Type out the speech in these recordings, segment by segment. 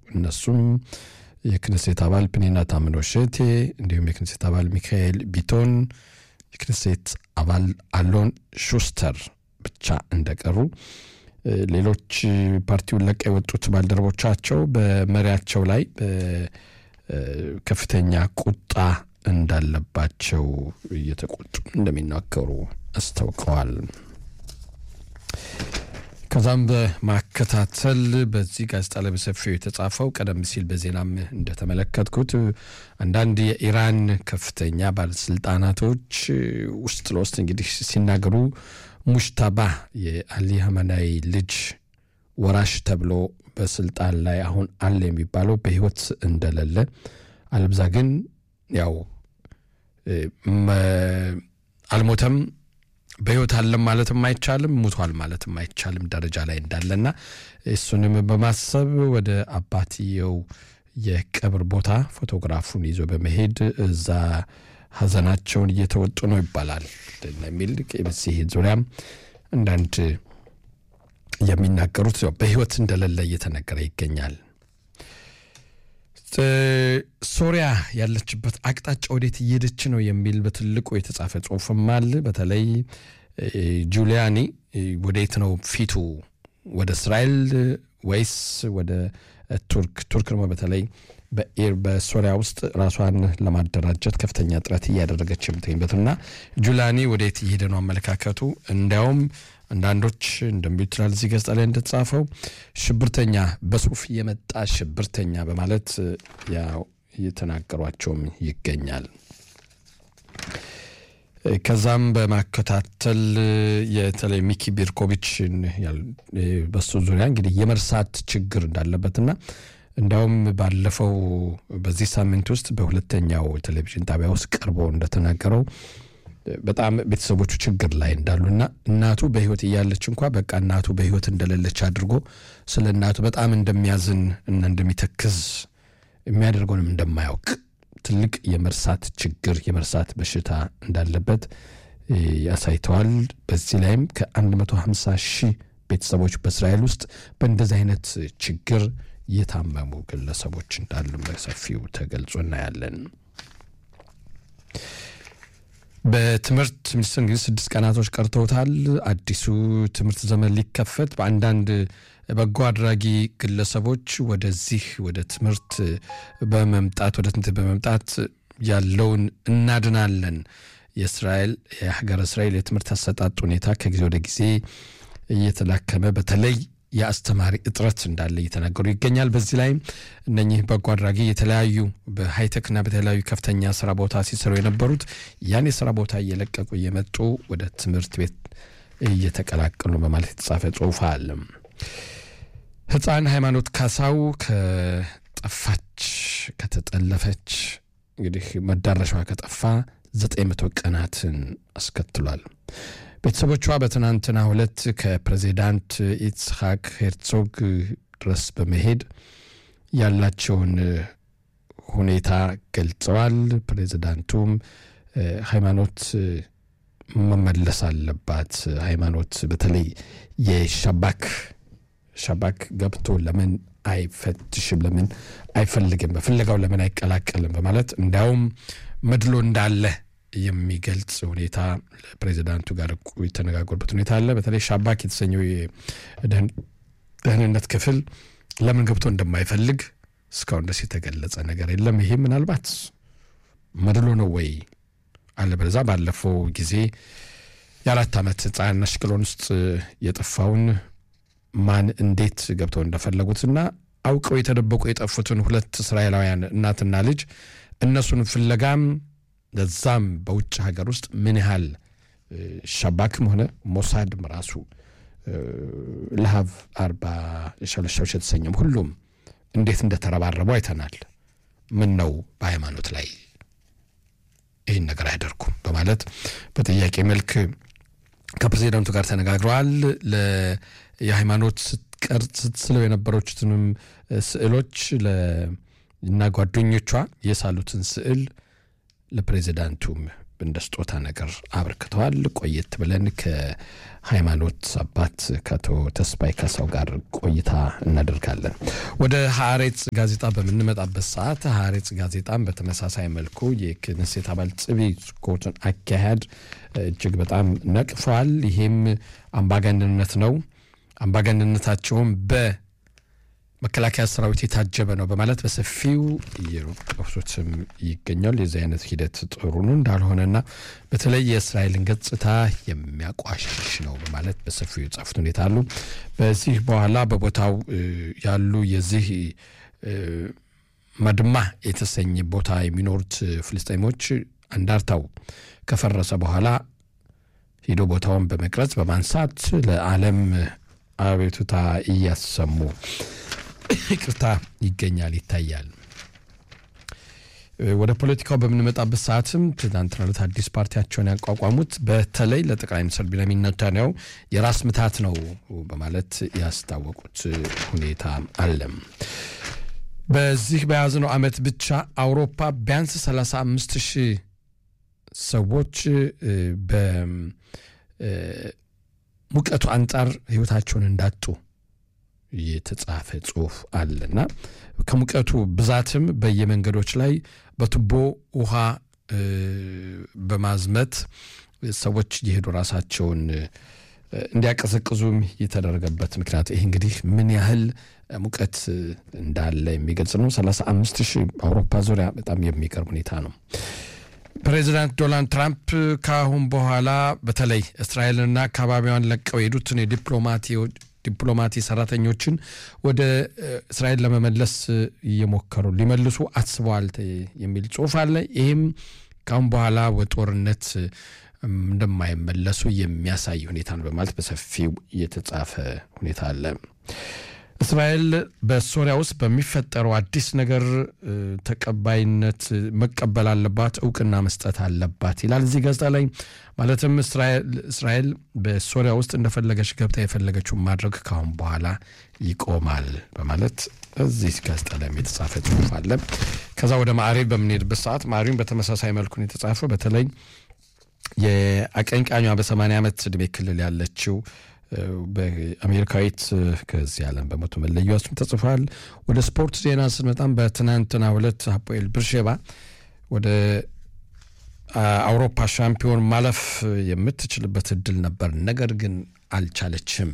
እነሱም የክነሴት አባል ፕኒና ታምኖ ሼቴ እንዲሁም የክነሴት አባል ሚካኤል ቢቶን የክነሴት አባል አሎን ሹስተር ብቻ እንደቀሩ ሌሎች ፓርቲውን ለቀ የወጡት ባልደረቦቻቸው በመሪያቸው ላይ ከፍተኛ ቁጣ እንዳለባቸው እየተቆጡ እንደሚናገሩ አስታውቀዋል። ከዛም በማከታተል በዚህ ጋዜጣ ላይ በሰፊው የተጻፈው ቀደም ሲል በዜናም እንደተመለከትኩት አንዳንድ የኢራን ከፍተኛ ባለስልጣናቶች ውስጥ ለውስጥ እንግዲህ ሲናገሩ ሙሽታባ የአሊ ሀመናይ ልጅ ወራሽ ተብሎ በስልጣን ላይ አሁን አለ የሚባለው በህይወት እንደሌለ አለብዛ ግን ያው አልሞተም በህይወት አለም ማለትም አይቻልም፣ ሙቷል ማለትም አይቻልም ደረጃ ላይ እንዳለና እሱንም በማሰብ ወደ አባትየው የቀብር ቦታ ፎቶግራፉን ይዞ በመሄድ እዛ ሀዘናቸውን እየተወጡ ነው ይባላል የሚል በዚህ ዙሪያም አንዳንድ የሚናገሩት በህይወት እንደሌለ እየተነገረ ይገኛል። ሶሪያ ያለችበት አቅጣጫ ወዴት እየሄደች ነው የሚል በትልቁ የተጻፈ ጽሁፍም አለ። በተለይ ጁሊያኒ ወዴት ነው ፊቱ? ወደ እስራኤል ወይስ ወደ ቱርክ? ቱርክ ደግሞ በተለይ በሶሪያ ውስጥ ራሷን ለማደራጀት ከፍተኛ ጥረት እያደረገች የምትገኝበትና ጁላኒ ወዴት እየሄደ ነው አመለካከቱ። እንዲያውም አንዳንዶች እንደሚሉት ይላል እዚህ ገጽታ ላይ እንደተጻፈው ሽብርተኛ በሱፍ የመጣ ሽብርተኛ በማለት ያው እየተናገሯቸውም ይገኛል። ከዛም በማከታተል የተለይ ሚኪ ቢርኮቪችን በሱ ዙሪያ እንግዲህ የመርሳት ችግር እንዳለበትና እንዲያውም ባለፈው በዚህ ሳምንት ውስጥ በሁለተኛው ቴሌቪዥን ጣቢያ ውስጥ ቀርቦ እንደተናገረው በጣም ቤተሰቦቹ ችግር ላይ እንዳሉና እናቱ በሕይወት እያለች እንኳ በቃ እናቱ በሕይወት እንደሌለች አድርጎ ስለ እናቱ በጣም እንደሚያዝን እና እንደሚተክዝ የሚያደርገውንም እንደማያውቅ ትልቅ የመርሳት ችግር የመርሳት በሽታ እንዳለበት ያሳይተዋል። በዚህ ላይም ከ150 ሺህ ቤተሰቦች በእስራኤል ውስጥ በእንደዚህ አይነት ችግር የታመሙ ግለሰቦች እንዳሉ በሰፊው ተገልጾ እናያለን። በትምህርት ሚኒስትር እንግዲህ ስድስት ቀናቶች ቀርተውታል። አዲሱ ትምህርት ዘመን ሊከፈት በአንዳንድ በጎ አድራጊ ግለሰቦች ወደዚህ ወደ ትምህርት በመምጣት ወደ ትምህርት በመምጣት ያለውን እናድናለን የእስራኤል የሀገረ እስራኤል የትምህርት አሰጣጥ ሁኔታ ከጊዜ ወደ ጊዜ እየተላከመ በተለይ የአስተማሪ እጥረት እንዳለ እየተናገሩ ይገኛል። በዚህ ላይም እነኚህ በጎ አድራጊ የተለያዩ በሃይቴክና በተለያዩ ከፍተኛ ስራ ቦታ ሲሰሩ የነበሩት ያን የስራ ቦታ እየለቀቁ እየመጡ ወደ ትምህርት ቤት እየተቀላቀሉ በማለት የተጻፈ ጽሁፍ አለ። ህፃን ሃይማኖት ካሳው ከጠፋች ከተጠለፈች እንግዲህ መዳረሻዋ ከጠፋ ዘጠኝ መቶ ቀናትን አስከትሏል። ቤተሰቦቿ በትናንትና ሁለት ከፕሬዚዳንት ኢትስሐቅ ሄርዞግ ድረስ በመሄድ ያላቸውን ሁኔታ ገልጸዋል። ፕሬዚዳንቱም ሃይማኖት መመለስ አለባት፣ ሃይማኖት በተለይ የሻባክ ሻባክ ገብቶ ለምን አይፈትሽም? ለምን አይፈልግም? በፍለጋው ለምን አይቀላቀልም? በማለት እንዲያውም መድሎ እንዳለ የሚገልጽ ሁኔታ ፕሬዚዳንቱ ጋር የተነጋገሩበት ሁኔታ አለ። በተለይ ሻባክ የተሰኘው የደህንነት ክፍል ለምን ገብቶ እንደማይፈልግ እስካሁን ድረስ የተገለጸ ነገር የለም። ይሄ ምናልባት መድሎ ነው ወይ አለበለዛ ባለፈው ጊዜ የአራት ዓመት ሕፃን አሽቅሎን ውስጥ የጠፋውን ማን እንዴት ገብተው እንደፈለጉትና አውቀው የተደበቁ የጠፉትን ሁለት እስራኤላውያን እናትና ልጅ እነሱን ፍለጋም ለዛም በውጭ ሀገር ውስጥ ምን ያህል ሻባክም ሆነ ሞሳድም ራሱ ለሀብ አርባ ሸለሻዎች የተሰኘም ሁሉም እንዴት እንደተረባረቡ አይተናል። ምን ነው በሃይማኖት ላይ ይህን ነገር አያደርጉም በማለት በጥያቄ መልክ ከፕሬዚዳንቱ ጋር ተነጋግረዋል። የሃይማኖት ስትቀርጽ ስትስለው የነበረችትንም ስዕሎች እና ጓደኞቿ የሳሉትን ስዕል ለፕሬዚዳንቱም እንደ ስጦታ ነገር አበርክተዋል። ቆየት ብለን ከሃይማኖት አባት ከአቶ ተስፋይ ካሳው ጋር ቆይታ እናደርጋለን። ወደ ሀሬጽ ጋዜጣ በምንመጣበት ሰዓት ሀሬጽ ጋዜጣም በተመሳሳይ መልኩ የክነሴት አባል ጽቢ ስኮትን አካሄድ እጅግ በጣም ነቅፈዋል። ይሄም አምባገንነት ነው፣ አምባገንነታቸውም በ መከላከያ ሰራዊት የታጀበ ነው በማለት በሰፊው እየጠቅሱትም ይገኛል። የዚህ አይነት ሂደት ጥሩ ነው እንዳልሆነና በተለይ የእስራኤልን ገጽታ የሚያቋሽሽ ነው በማለት በሰፊው የጻፉት ሁኔታ አሉ። በዚህ በኋላ በቦታው ያሉ የዚህ መድማ የተሰኘ ቦታ የሚኖሩት ፍልስጤሞች አንዳርታው ከፈረሰ በኋላ ሂዶ ቦታውን በመቅረጽ በማንሳት ለዓለም አቤቱታ እያሰሙ ይቅርታ ይገኛል ይታያል። ወደ ፖለቲካው በምንመጣበት ሰዓትም ትናንትና ዕለት አዲስ ፓርቲያቸውን ያቋቋሙት በተለይ ለጠቅላይ ሚኒስትር ቢንያሚን ኔታንያሁ የራስ ምታት ነው በማለት ያስታወቁት ሁኔታ አለ። በዚህ በያዝነው ዓመት ብቻ አውሮፓ ቢያንስ 35 ሺህ ሰዎች በሙቀቱ አንጻር ሕይወታቸውን እንዳጡ የተጻፈ ጽሁፍ አለና ከሙቀቱ ብዛትም በየመንገዶች ላይ በቱቦ ውሃ በማዝመት ሰዎች እየሄዱ ራሳቸውን እንዲያቀዘቅዙም የተደረገበት ምክንያት ይህ እንግዲህ ምን ያህል ሙቀት እንዳለ የሚገልጽ ነው። 35 ሺህ አውሮፓ ዙሪያ በጣም የሚገርም ሁኔታ ነው። ፕሬዚዳንት ዶናልድ ትራምፕ ከአሁን በኋላ በተለይ እስራኤልና አካባቢዋን ለቀው የሄዱትን የዲፕሎማቲዎች ዲፕሎማቲ ሰራተኞችን ወደ እስራኤል ለመመለስ እየሞከሩ ሊመልሱ አስበዋል የሚል ጽሁፍ አለ። ይህም ካሁን በኋላ በጦርነት እንደማይመለሱ የሚያሳይ ሁኔታ ነው በማለት በሰፊው የተጻፈ ሁኔታ አለ። እስራኤል በሶሪያ ውስጥ በሚፈጠረው አዲስ ነገር ተቀባይነት መቀበል አለባት፣ እውቅና መስጠት አለባት ይላል እዚህ ጋዜጣ ላይ። ማለትም እስራኤል በሶሪያ ውስጥ እንደፈለገች ገብታ የፈለገችውን ማድረግ ካሁን በኋላ ይቆማል በማለት እዚህ ጋዜጣ ላይ የተጻፈ ጽሁፍ አለ። ከዛ ወደ ማዕሬብ በምንሄድበት ሰዓት ማዕሬብን በተመሳሳይ መልኩን የተጻፈው በተለይ የአቀንቃኟ በሰማንያ ዓመት ዕድሜ ክልል ያለችው በአሜሪካዊት ከዚህ ዓለም በሞቱ መለያዋ ስም ተጽፏል። ወደ ስፖርት ዜና ስንመጣም በትናንትናው ዕለት ሀፖኤል ብርሼባ ወደ አውሮፓ ሻምፒዮን ማለፍ የምትችልበት እድል ነበር፣ ነገር ግን አልቻለችም፣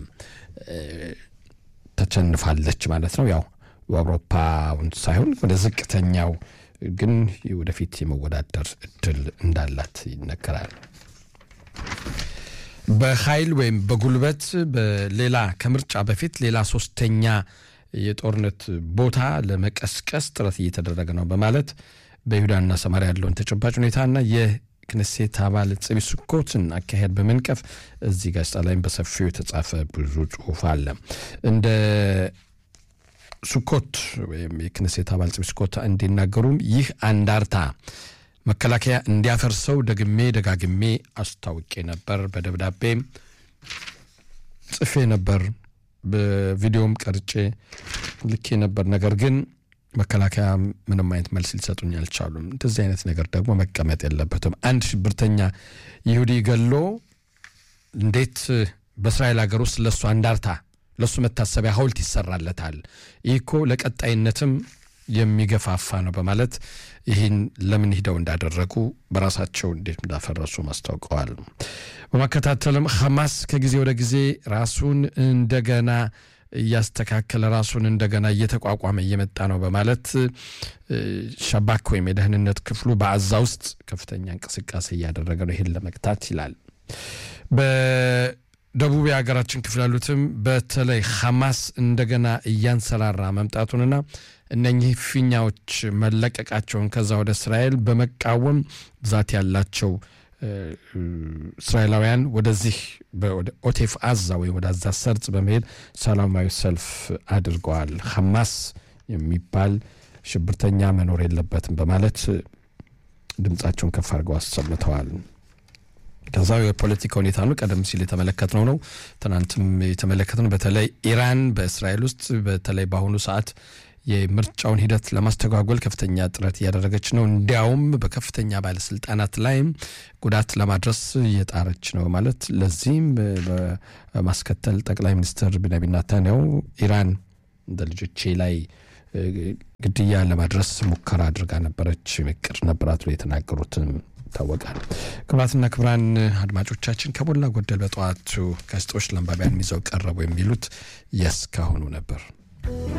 ተቸንፋለች ማለት ነው። ያው አውሮፓውን ሳይሆን ወደ ዝቅተኛው ግን ወደፊት የመወዳደር እድል እንዳላት ይነገራል። በኃይል ወይም በጉልበት በሌላ ከምርጫ በፊት ሌላ ሶስተኛ የጦርነት ቦታ ለመቀስቀስ ጥረት እየተደረገ ነው በማለት በይሁዳና ሰማሪያ ያለውን ተጨባጭ ሁኔታና የክነሴት አባል ጽቢ ስኮትን አካሄድ በመንቀፍ እዚህ ጋዜጣ ላይም በሰፊው የተጻፈ ብዙ ጽሁፍ አለ። እንደ ሱኮት ወይም የክነሴት አባል ጽቢ ስኮት እንዲናገሩም ይህ አንዳርታ መከላከያ እንዲያፈርሰው ደግሜ ደጋግሜ አስታውቄ ነበር፣ በደብዳቤ ጽፌ ነበር፣ በቪዲዮም ቀርጬ ልኬ ነበር። ነገር ግን መከላከያ ምንም አይነት መልስ ሊሰጡኝ አልቻሉም። እንደዚህ አይነት ነገር ደግሞ መቀመጥ የለበትም። አንድ ሽብርተኛ ይሁዲ ገሎ እንዴት በእስራኤል ሀገር ውስጥ ለእሱ አንዳርታ ለእሱ መታሰቢያ ሐውልት ይሰራለታል? ይህ እኮ ለቀጣይነትም የሚገፋፋ ነው በማለት ይህን ለምን ሂደው እንዳደረጉ በራሳቸው እንዴት እንዳፈረሱ ማስታውቀዋል። በማከታተልም ሐማስ ከጊዜ ወደ ጊዜ ራሱን እንደገና እያስተካከለ ራሱን እንደገና እየተቋቋመ እየመጣ ነው በማለት ሸባክ ወይም የደህንነት ክፍሉ በአዛ ውስጥ ከፍተኛ እንቅስቃሴ እያደረገ ነው ይህን ለመግታት ይላል። በደቡብ የሀገራችን ክፍል ያሉትም በተለይ ሐማስ እንደገና እያንሰራራ መምጣቱንና እነኚህ ፊኛዎች መለቀቃቸውን ከዛ ወደ እስራኤል በመቃወም ብዛት ያላቸው እስራኤላውያን ወደዚህ ወደ ኦቴፍ አዛ ወይም ወደ አዛ ሰርጽ በመሄድ ሰላማዊ ሰልፍ አድርገዋል። ሐማስ የሚባል ሽብርተኛ መኖር የለበትም በማለት ድምፃቸውን ከፍ አድርገው አሰምተዋል። ከዛ የፖለቲካ ሁኔታ ነው ቀደም ሲል የተመለከትነው ነው። ትናንትም የተመለከትነው በተለይ ኢራን በእስራኤል ውስጥ በተለይ በአሁኑ ሰዓት የምርጫውን ሂደት ለማስተጓጎል ከፍተኛ ጥረት እያደረገች ነው። እንዲያውም በከፍተኛ ባለስልጣናት ላይም ጉዳት ለማድረስ እየጣረች ነው ማለት ለዚህም በማስከተል ጠቅላይ ሚኒስትር ቢንያሚን ኔታንያሁ ኢራን እንደ ልጆቼ ላይ ግድያ ለማድረስ ሙከራ አድርጋ ነበረች፣ እቅድ ነበራት ብሎ የተናገሩትም ይታወቃል። ክቡራትና ክቡራን አድማጮቻችን ከሞላ ጎደል በጠዋቱ ጋዜጦች ለአንባቢያን ይዘው ቀረቡ የሚሉት የእስካሁኑ ነበር።